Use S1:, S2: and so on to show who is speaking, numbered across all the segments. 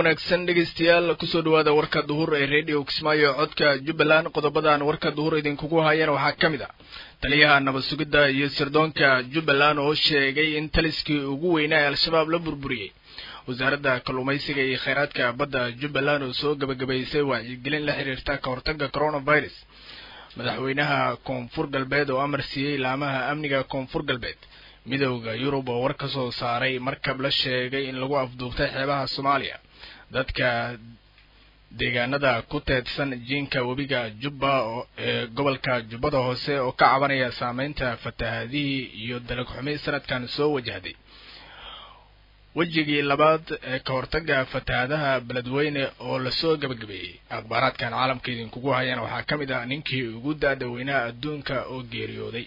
S1: wanaagsan dhegaystayaal kusoo dhawaada warka duhur ee radio kismaayo codka jubbaland qodobadan warka duhur idinkugu hayana waxaa ka mid a taliyaha nabad sugidda iyo sirdoonka jubbaland oo sheegay in taliskii ugu weynaa ee al-shabaab la burburiyey wasaaradda kalluumaysiga iyo kheyraadka badda jubbaland oo soo gebagabaysay wacyigelin la xiriirta ka hortagga coronavirus madaxweynaha koonfur galbeed oo amar siiyey laamaha amniga koonfur galbeed midowda yurub oo war ka soo saaray markab la sheegay in lagu afduubtay xeebaha soomaaliya dadka deegaanada ku teedsan jiinka webiga jubba ee gobolka jubbada hoose oo ka cabanaya saameynta fatahaadihii iyo dalag xumi sanadkan soo wajahday wejigii labaad ee ka hortaga fatahaadaha beledweyne oo lasoo gebagabeeyey akhbaaraadkan caalamka idinkugu hayana waxaa ka mid ah ninkii ugu da-da weynaha adduunka oo geeriyooday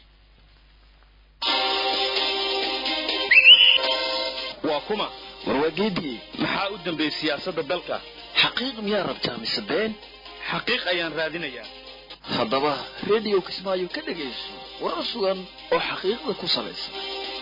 S2: waa kuma warwaageedii maxaa u dambeeyey siyaasadda dalka
S3: xaqiiq miyaa rabtaa mise been
S2: xaqiiq ayaan raadinayaa
S3: haddaba rediyo kismaayo ka dhegayso warar sugan oo xaqiiqda ku salaysan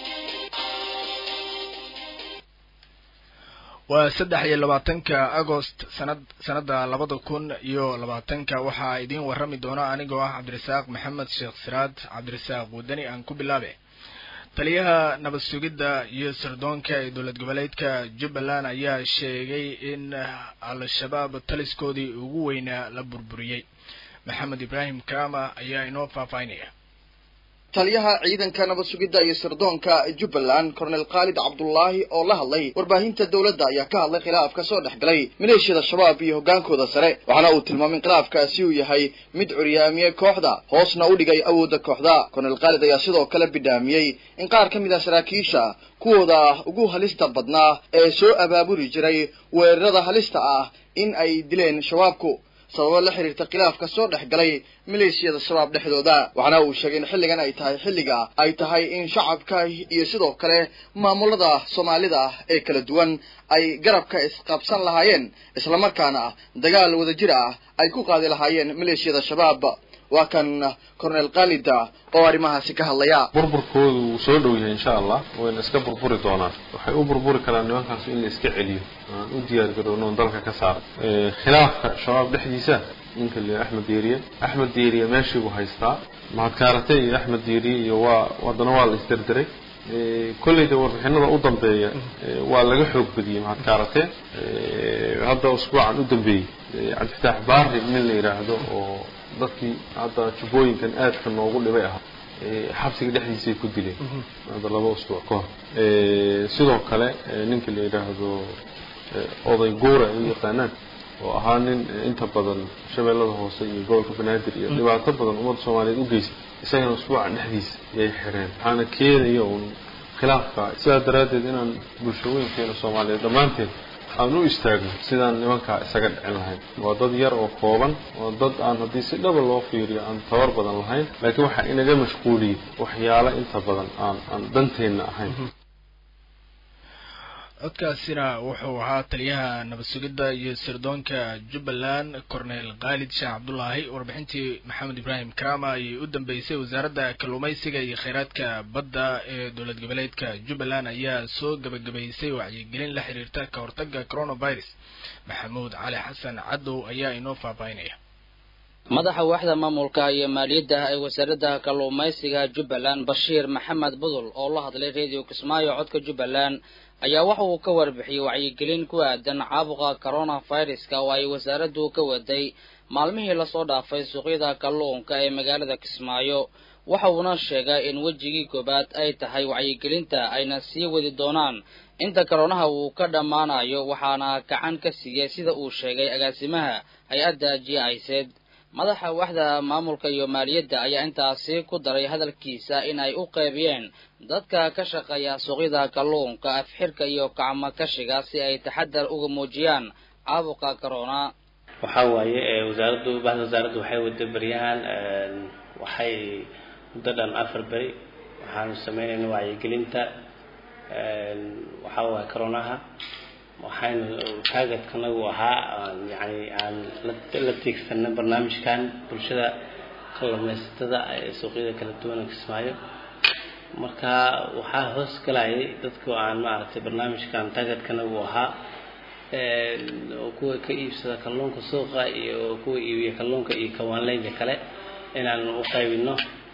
S1: waa saddex iyo labaatanka agost sanad sanadda labada kun iyo labaatanka waxaa idiin warrami doona anigoo ah cabdirasaaq maxamed sheekh siraad cabdirasaaq wadani aan ku bilaabe taliyaha nabad sugidda iyo sirdoonka ee dowlad goboleedka jubbaland ayaa sheegay in al-shabaab taliskoodii ugu weynaa la burburiyey maxamed ibraahim kaama ayaa inoo faahfaahinaya
S4: taliyaha ciidanka nabad sugidda iyo sirdoonka jubbaland cornel khaalid cabdullaahi oo la hadlay warbaahinta dowladda ayaa ka hadlay khilaaf ka soo dhex galay maleeshiyada shabaab iyo hoggaankooda sare waxaana uu tilmaamay in khilaafkaasi uu yahay mid curyaamiyey kooxda hoosna u dhigay awoodda kooxda cornel khaalid ayaa sidoo kale bidhaamiyey in qaar ka mid ah saraakiisha kuwooda ugu halista badnaa ee soo abaabuli jiray weerarada halista ah in ay dileen shabaabku sababo la xiriirta khilaafka soo dhex galay maleeshiyada shabaab dhexdooda waxaana uu sheegay in xilligan ay tahay xilliga ay tahay in shacabka iyo sidoo kale maamulada soomaalida ee kala duwan ay garabka isqabsan lahaayeen islamarkaana dagaal wadajir ah ay ku qaadi lahaayeen maleeshiyada shabaab waa kan cornel khalida oo arrimahaasi ka hadlaya
S5: burburkoodu wuu soo dhow yahay insha allah wayna iska burburi doonaan waxay u burburi karaan nimankaas in la iska celiyo aan u diyaar garowno dalka ka saaro khilaafka shabaab dhexdiisa ninka le axmed diiriye axmed diiriye meeshii buu haystaa mahadkaarate iyo axmed diiriye iyo waa haddana waa la isderderay kolleyda warbixinada u dambeeya waa laga xoog badiyey mahadkaarate hadda usbuucan u dambeeyey cabdifitaax baari nin la yidhaahdo oo dadkii hadda jubbooyinkan aadka noogu dhibay ahaa xabsiga dhexdiisay ku dileen hadda laba usbuuc ka hor sidoo kale ninka la yidhaahdo oday guura ay u yaqaanaan oo ahaa nin inta badan shabeellada hoose iyo gobolka banaadir iyo dhibaato badan ummadda soomaaliyeed u geystay isagana usbuucan dhexdiisa yay xireen waxaana keenaya uun khilaafka sidaa daraaddeed inaan bulshooyinkeena soomaaliyeed dhammaanteed aan u istaagno sidaan nimankaa isaga dhicin lahayn waa dad yar oo kooban waa dad aan haddii si dhaba loo fiiriyo aan tabar badan lahayn laakiin waxaa inaga mashquuliyey waxyaalo inta badan aan aan danteenna ahayn
S1: codkaasina wuxuu ahaa taliyaha nabad sugidda iyo sirdoonka jubbaland cornel khaalid sheekh cabdullaahi warbixintii maxamed ibraahim karama ayay u dambeysay wasaaradda kalluumaysiga iyo kheyraadka badda ee dowlad goboleedka jubbaland ayaa soo gebagabaysay wacyigelin la xiriirta ka hortagga coronavirus maxamuud cali xasan cadow ayaa inoo faahfaahinaya
S6: madaxa waaxda maamulka iyo maaliyadda ee wasaaradda kalluumaysiga jubbaland bashiir maxamed budul oo la hadlay radio kismaayo codka jubbaland ayaa waxa uu ka warbixiyey wacyigelin ku aadan caabuqa coronaviruska oo ay wasaaraddu ka waday maalmihii lasoo dhaafay suuqyada kalluunka ee magaalada kismaayo waxa uuna sheegay in wejigii koobaad ay tahay wacyigelinta ayna sii wadi doonaan inta koronaha uu ka dhammaanayo waxaana gacan ka siiyey sida uu sheegay agaasimaha hay-adda g iceed madaxa waaxda maamulka iyo maaliyadda ayaa intaasi ku daray hadalkiisa in ay u qaybiyeen dadka ka shaqeeya suuqyada kalluunka afxirka iyo gacmo kashiga si ay taxadar uga muujiyaan caabuqa corona
S7: waxaa waaye wasaaraddu bahda wasaaraddu waxay wada beryahan waxay muddo dhan afar beri waxaanu sameynayna wacyigelinta waxaa waaye coronaha waxaynu taageedkanagu ahaa yani aan la tiigsana barnaamijkan bulshada kalluumaysatada ee suuqyada kala duwan kismaayo marka waxaa hoos galayay dadku aan maaragtay barnaamijkan taageedkanagu ahaa oo kuwa ka iibsada kalluunka suuqa iyo kuwa iibiya kalluunka iyo kawaanleyda kale inaan u qaybino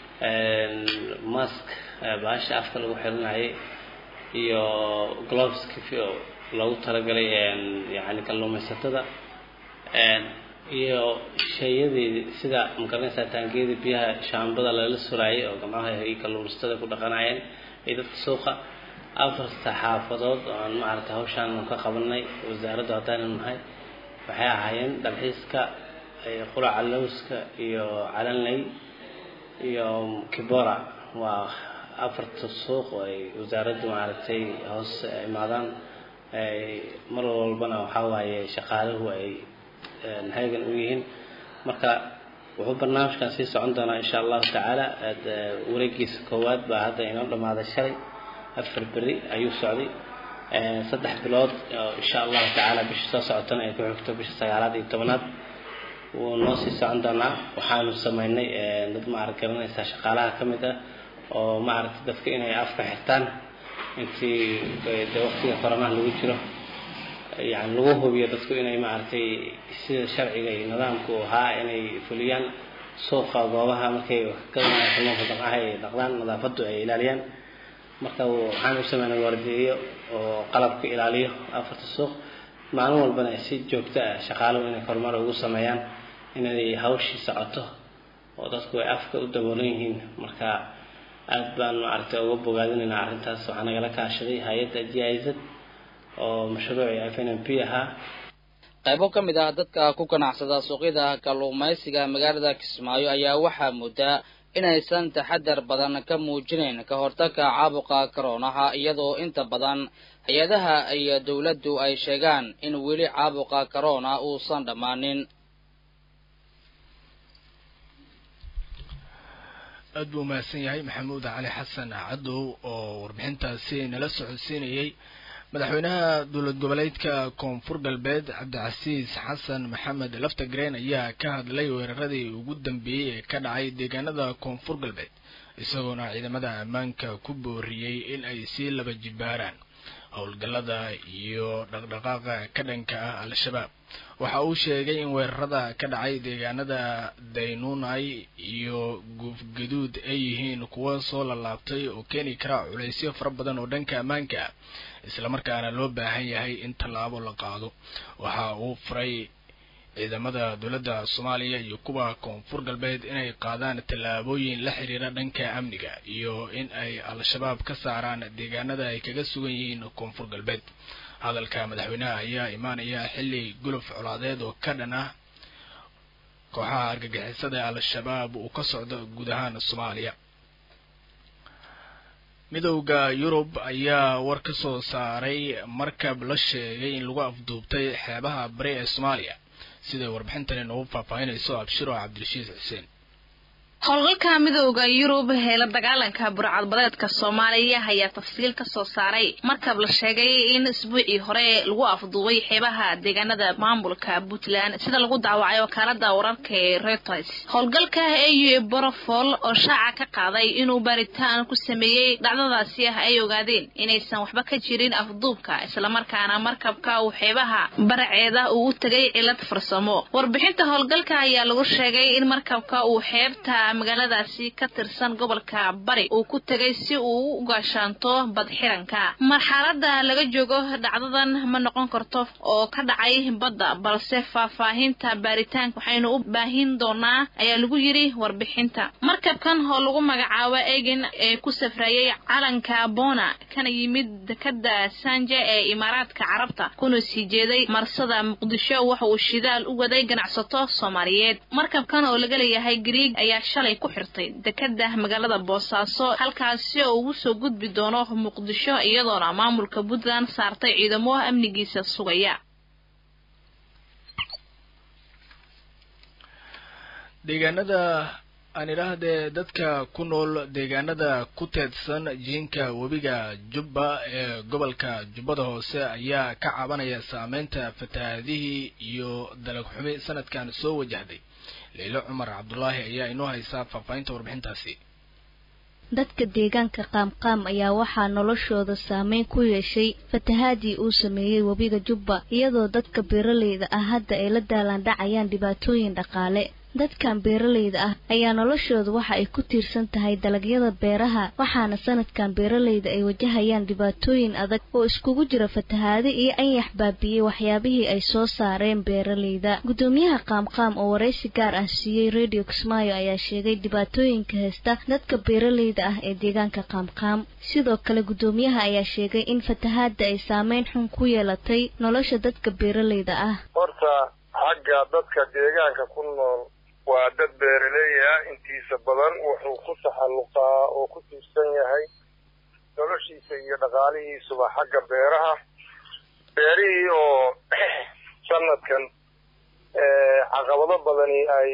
S7: mask baasha afka lagu xiranayay iyo gloveska loogu talagalay yani kalluumaysatada iyo shayadii sida magaranaysaa taangiyada biyaha shaambada lala suraayay oo gacmaha ay kalluumaysatada ku dhaqanayeen iyo dadka suuqa afarta xaafadood oo aan maaragtay hawshaan ka qabanay wasaaradda haddaanan nahay waxay ahaayeen dalxiiska quraca lowska iyo calanley iyo kibora waa afarta suuq oo ay wasaaraddu maaragtay hoos imaadaan mar walbana waxaa waaye shaqaaluhu ay heegan u yihiin marka wuxuu barnaamijkan sii socon doonaa insha allahu tacaala wareegiisa koowaad baa hadda inoo dhammaaday shalay afar beri ayuu socday saddex bilood insha allahu tacaala bisha soo socotana ay ku xigto bisha sagaalaad iyo tobanaad wuu noo sii socon doonaa waxaanu sameynay dad maarag garanaysaa shaqaalaha ka mid ah oo maaragtay dadka inay afka xirtaan intii de waqtiga koronaha lagu jiro yani lagu hubiyo dadku inay maaragtay sida sharciga iyo nidaamku ahaa inay fuliyaan suuqa goobaha markay gadanaya kalluunka daqaha ay dhaqdaan nadaafadu ay ilaaliyaan marka waxaan u sameynay waardiyeyo oo qalabka ilaaliyo afarta suuq maalin walbana si joogto ah shaqaaluhu inay horumar ugu sameeyaan inay hawshii socoto oo dadku ay afka u daboolan yihiin marka aad baan maaragtay uga bogaadinaynaa arrintaas waxaa nagala kaashaday hay-adda g i z oo mashruucii f n m p ahaa
S6: qaybo ka mid ah dadka ku ganacsada suuqyada kalluumaysiga magaalada kismaayo ayaa waxaa muddaa inaysan taxadar badan ka muujinayn ka hortagga caabuqa koroonaha iyadoo inta badan hay-adaha iyo dowladdu ay sheegaan in weli caabuqa corona uusan dhammaanin
S1: aad buu umahadsan yahay maxamuud cali xasan cadow oo warbixintaasi nala socodsiinayay madaxweynaha dowlad goboleedka koonfur galbeed cabdicasiis xasan maxamed laftagreen ayaa ka hadlay weeraradii ugu dambeeyey ee ka dhacay deegaanada koonfur galbeed isagoona ciidamada ammaanka ku booriyey in ay sii laba jibaaraan howlgallada iyo dhaqdhaqaaqa ka dhanka ah al-shabaab waxa uu sheegay in weerarada ka dhacay deegaanada daynuunay iyo guufgaduud ay yihiin kuwo soo lalaabtay oo keeni kara culaysyo fara badan oo dhanka ammaanka ah islamarkaana loo baahan yahay in tallaabo la qaado waxa uu furay ciidamada dowladda soomaaliya iyo kuwa koonfur galbeed inay qaadaan tallaabooyin la xiriira dhanka amniga iyo in ay al-shabaab ka saaraan deegaanada ay kaga sugan yihiin koonfur galbeed hadalka madaxweynaha ayaa imaanaya xilli guluf colaadeed oo ka dhan ah kooxaha argagixisada ee al-shabaab uu ka socdo guud ahaan soomaaliya midowda yurub ayaa war ka soo saaray markab la sheegay in lagu afduubtay xeebaha bari ee soomaaliya siday warbixintani noogu faahfaahinayso abshiro cabdirashiid xuseen
S8: howlgalka midooda yurub ee la dagaalanka burcadbadeedka soomaaliya ayaa tafsiil ka soo saaray markab la sheegay in isbuucii hore lagu afduubay xeebaha deegaanada maamulka puntland sida lagu daawacay wakaalada wararka ee reuters howlgalka au borofol oo shaaca ka qaaday inuu baaritaan ku sameeyey dhacdadaasi ah ay ogaadeen inaysan waxba ka jirin afduubka islamarkaana markabka uu xeebaha baraceeda uu u tegay cilad farsamo warbixinta howlgalka ayaa lagu sheegay in markabka uu xeebta magaaladaasi ka tirsan gobolka bari uu ku tegay si uu u gaashaanto badxiranka marxalada laga joogo dhacdadan ma noqon karto oo ka dhacay badda balse faahfaahinta baaritaanka waxaynu u baahin doonaa ayaa lagu yiri warbixinta markabkan oo lagu magacaabo egin ee ku safrayay calanka bona kana yimid dekada sanje ee imaaraadka carabta kuna sii jeeday marsada muqdisho waxa uu shidaal u waday ganacsato soomaaliyeed markabkan oo laga leeyahay griig ayaa shalay ku xirtay dekada magaalada boosaaso halkaasi oo ugu soo gudbi doono muqdisho iyadoona maamulka puntland saartay ciidamo amnigiisa sugaya
S1: deegaanada aan idhaahdee dadka ku nool deegaanada ku teedsan jiinka webiga jubba ee gobolka jubbada hoose ayaa ka cabanaya saameynta fatahaadihii iyo dalag xumi sanadkan soo wajahday leilo cumar cabdulaahi ayaa inoo haysaa faahfaahinta warbixintaasi
S9: dadka deegaanka qaamqaam ayaa waxaa noloshooda saameyn ku yeeshay fatahaadii uu sameeyey webiga jubba iyadoo dadka beeraleyda ah hadda ay la daalaandhacayaan dhibaatooyin dhaqaale dadkan beeraleyda ah ayaa noloshooda waxa ay ku tiirsan tahay dalagyada beeraha waxaana sanadkan beeraleyda ay wajahayaan dhibaatooyin adag oo iskugu jira fatahaado iyo anyax baabiyey waxyaabihii ay soo saareen beeraleyda guddoomiyaha qaamqaam oo waraysi gaar ah siiyey radio kismaayo ayaa sheegay dhibaatooyinka haysta dadka beeraleyda ah ee deegaanka qaamqaam sidoo kale guddoomiyaha ayaa sheegay in fatahaada ay saameyn xun ku yeelatay nolosha dadka beeraleyda ah
S10: horta xagga dadka deegaanka ku nool waa dad beeraley ah intiisa badan wuxuu ku taxalluqaa oo ku tiirsan yahay noloshiisa iyo dhaqaalihiisuba xagga beeraha beerihii oo sanadkan caqabado badani ay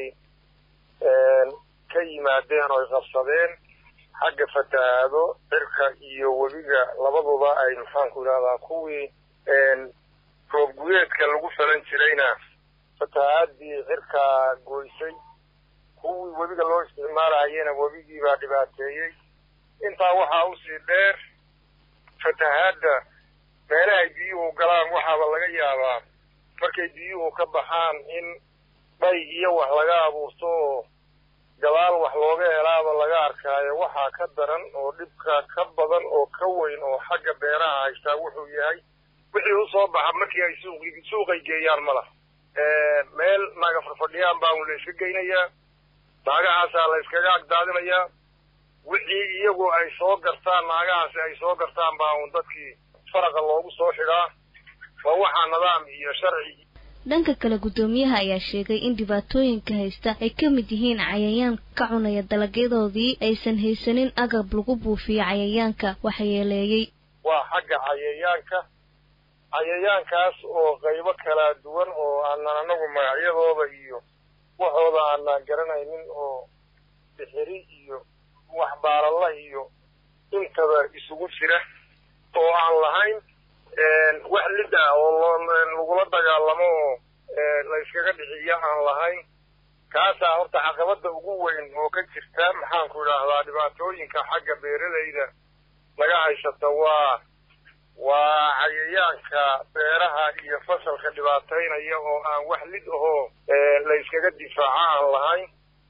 S10: ka yimaadeen oo ay qabsadeen xagga fatahaado cirka iyo webiga labaduba ay maxaanku idhahdaa kuwii roob guyeedka lagu falan jirayna fatahaadii cirkaa goysay kuwii webiga loo isticmaalahayena webigii baa dhibaateeyey intaa waxaa usii dheer fatahaadda meelahay biyuhu galaan waxaaba laga yaabaa markay biyuhu ka baxaan in dhay iyo wax laga abuurto oo gadaal wax looga helaaba laga arkaayo waxaa ka daran oo dhibka ka badan oo ka weyn oo xagga beeraha haystaa wuxuu yahay wixii usoo baxa markii ay suuq suuqay geeyaan ma laha meel naaga farfadhiyaan baa un la iska geynayaa naagahaasaa la iskaga agdaadinayaa wixii iyagu ay soo gartaan naagahaasi ay soo gartaan baa un dadkii faraqa loogu soo xidhaa waa waxaa nidaam iyo sharci
S9: dhanka kale guddoomiyaha ayaa sheegay in dhibaatooyinka haysta ay ka mid yihiin cayayaan ka cunaya dalagyadoodii aysan haysanin agab lagu buufiyo cayayaanka waxyeeleeyey
S10: waa xagga cayayaanka cayayaankaas oo qaybo kala duwan oo aanan anagu magacyadooda iyo waxooda aanan garanaynin oo bixiri iyo wax baaralla iyo intaba isugu jira oo aan lahayn wax lid ah oo lagula dagaalamo oo la yskaga dhiciyo aan lahayn kaasaa horta caqabada ugu weyn oo ka jirta maxaanku idhaahdaa dhibaatooyinka xagga beeralayda laga haysata waa waa cayayaanka beeraha iyo fasalka dhibaataynaya oo aan wax lid ahoo la yskaga difaaco aan lahayn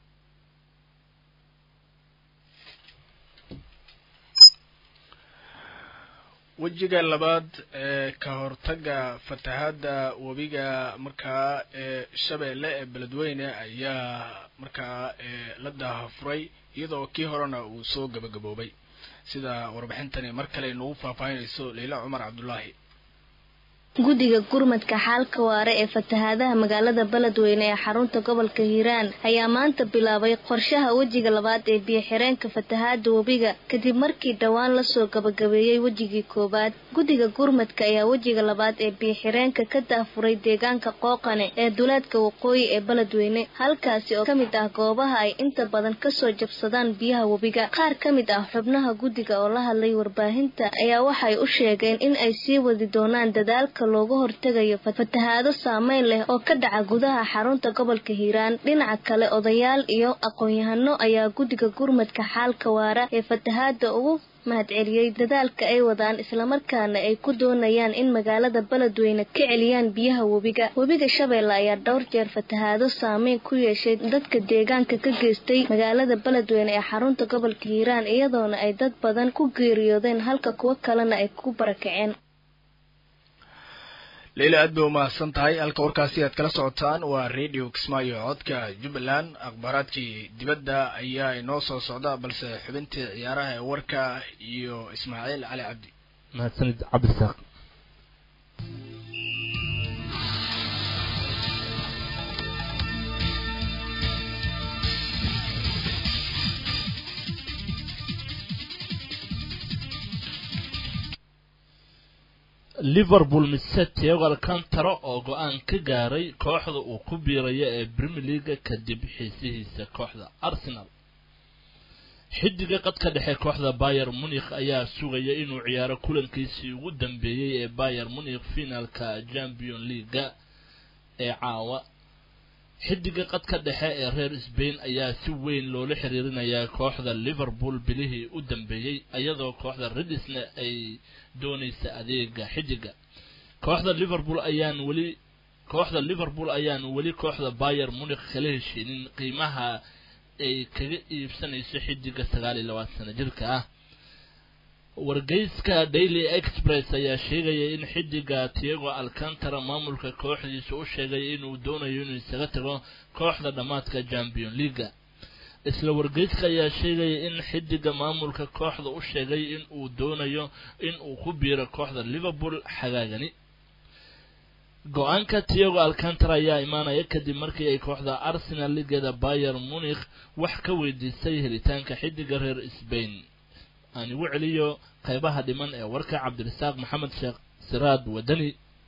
S1: wejiga labaad ee ka hortaga fatahaada webiga markaa ee shabeelle ee beledweyne ayaa markaa la daahafuray iyadoo kii horena uu soo gabagaboobay sida warbixintani mar kale nagu faahfaahinayso leila cumar cabdulaahi
S9: guddiga gurmadka xaalka waare ee fatahaadaha magaalada beledweyne ee xarunta gobolka hiiraan ayaa maanta bilaabay qorshaha wejiga labaad ee biyo-xireenka fatahaada webiga kadib markii dhowaan lasoo gabagabeeyey wejigii koowaad guddiga gurmadka ayaa wejiga labaad ee biyo-xireenka ka daafuray deegaanka qooqane ee duleedka waqooyi ee beledweyne halkaasi oo kamid ah goobaha ay inta badan kasoo jabsadaan biyaha webiga qaar ka mid ah xubnaha guddiga oo la hadlay warbaahinta ayaa waxay u sheegeen in ay sii wadi doonaan dadaalka looga hortegayo fatahaado saameyn leh oo ka dhaca gudaha xarunta gobolka hiiraan dhinaca kale odayaal iyo aqoon-yahano ayaa guddiga gurmadka xaalka waara ee fatahaada ugu mahadceliyey dadaalka ay wadaan islamarkaana ay ku doonayaan in magaalada beledweyne ka celiyaan biyaha webiga webiga shabeelle ayaa dhowr jeer fatahaado saameyn ku yeeshay dadka deegaanka ka geystay magaalada beledweyne ee xarunta gobolka hiiraan iyadoona ay dad badan ku geeriyoodeen halka kuwo kalena ay ku barakaceen
S1: leila aad bay umahadsan tahay halka warkaasi aad kala socotaan waa radio kismaayo codka jubbaland akhbaaraadkii dibadda ayaa inoo soo socda balse xubintii ciyaaraha ee warka iyo ismaaciil cali cabdi
S11: mahadsanid cabdisaaq liverpool mise tego alcantara oo go-aan ka gaaray kooxda uu ku biirayo ee premier leaga kadib xiisihiisa kooxda arsenal xidiga qadka dhexe kooxda bayer munikh ayaa sugaya inuu ciyaaro kulankiisii ugu dambeeyey ee bayer munikh finaalka champion leaga ee caawa xidiga qadka dhexe ee reer sbain ayaa si weyn loola xiriirinayaa kooxda liverpool bilihii u dambeeyey iyadoo kooxda redisna ay doonaysa adeega xidiga kooxda liverpool ayaan weli kooxda liverpool ayaan weli kooxda bayer munikh kala heshiinin qiimaha ay kaga iibsanayso xidiga sagaal iyo labaatan sano jirka ah wargeyska daily express ayaa sheegaya in xidiga tiago alcantara maamulka kooxdiisa u sheegay inuu doonayo inuu isaga tago kooxda dhammaadka champion leaga isla wargeyska ayaa sheegaya in xidiga maamulka kooxda u sheegay in uu doonayo in uu ku biiro kooxda liverpool xagaagani go-aanka tiago alcantara ayaa imaanaya kadib markii ay kooxda arsenal ligeeda bayer munikh wax ka weydiisay helitaanka xidiga reer sbain aan igu celiyo qaybaha dhiman ee warka cabdirasaaq maxamed sheekh siraad wadani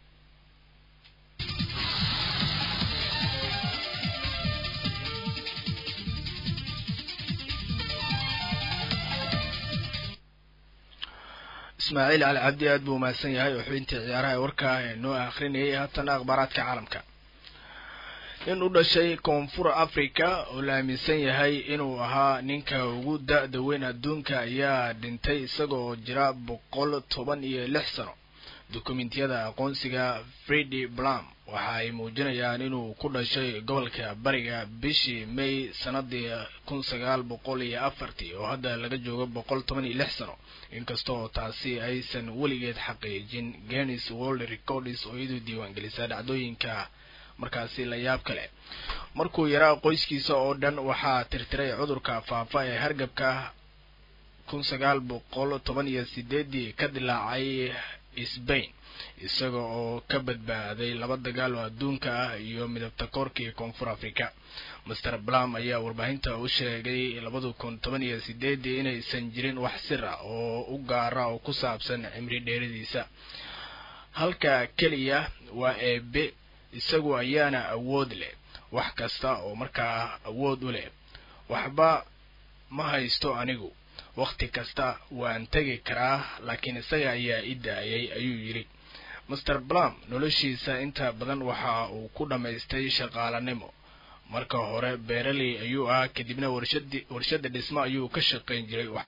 S1: ismaaciil cali cabdi aad buu umahadsan yahay oo xubintii ciyaaraha ee warka ee noo akrinayay haatana akhbaaraadka caalamka nin u dhashay koonfur africa oo la aaminsan yahay inuu ahaa ninka ugu da-da weyn adduunka ayaa dhintay isagoo jira boqol toban iyo lix sano dukumentiyada aqoonsiga fredi blam waxa ay muujinayaan inuu ku dhashay gobolka bariga bishii may sanadii kun sagaal boqol iyo afartii oo hadda laga joogo boqol toban iyo lix sano inkasta oo taasi aysan weligeed xaqiijin guinness world records oo iyadu diiwaangelisa dhacdooyinka markaasi la yaab kale markuu yaraa qoyskiisa oo dhan waxaa tirtiray cudurka faafa ee hargabka kun sagaal boqol toban iyo sideedii ka dilaacay sbain isaga oo ka badbaaday laba dagaal oo adduunka ah iyo midabta koorkii koonfur africa master blam ayaa warbaahinta u sheegay labada kun toban iyo sideedii inaysan jirin wax sir ah oo u gaara oo ku saabsan cimri dheeradiisa halka keliya waa eebe isagu ayaana awood leh wax kasta oo markaa awood u leh waxba ma haysto anigu wakhti kasta waan tegi karaa laakiin isaga ayaa i daayay ayuu yidhi master blam noloshiisa inta badan waxa uu ku dhammaystay shaqaalanimo marka hore beeraley ayuu ah kadibna warshadi warshada dhismo ayuu ka shaqayn jiray